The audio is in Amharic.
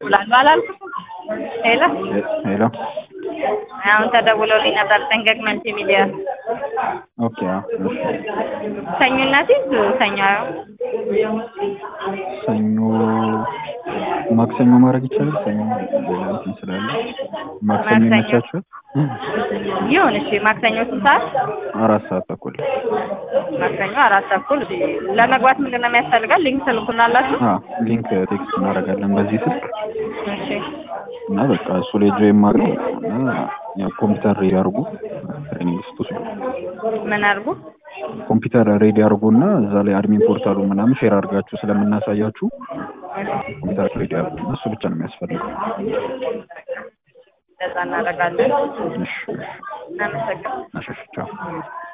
ይደውላሉ አላልኩትም? ሄሎ ሄሎ አሁን ተደውሎልኝ ነበር ጠንቀቅ መልቲ ሚዲያ ኦኬ አዎ፣ እሺ ሰኞ እናቴ ሰኞ ሰኞ ማክሰኞ ማድረግ ይቻላል። ሰኞ ሌላ እንትን ስላለ ማክሰኞ ማክሰኞ። ይመቻችኋል? ይሁን እሺ ማክሰኞ ስንት ሰዓት አራት ሰዓት ተኩል ማክሰኞ አራት ተኩል ለመግባት ምንድን ነው የሚያስፈልጋል ሊንክ ትልኩናላችሁ አ ሊንክ ቴክስት እናደርጋለን በዚህ ስልክ እሺ እና በቃ እሱ ላይ ጆይን ማድረግ እና ያው ኮምፒውተር ሬዲ አድርጉ ትሬኒንግ ስትወስዱ ምን አድርጉ ኮምፒውተር ሬዲ አድርጉ እና እዛ ላይ አድሚን ፖርታሉ ምናምን ሼር አድርጋችሁ ስለምናሳያችሁ ኮምፒውተር ሬዲ አድርጉ እና እሱ ብቻ ነው የሚያስፈልገው። እንደዛ እናደርጋለን እሺ እናመሰግናለን እሺ እሺ ቻው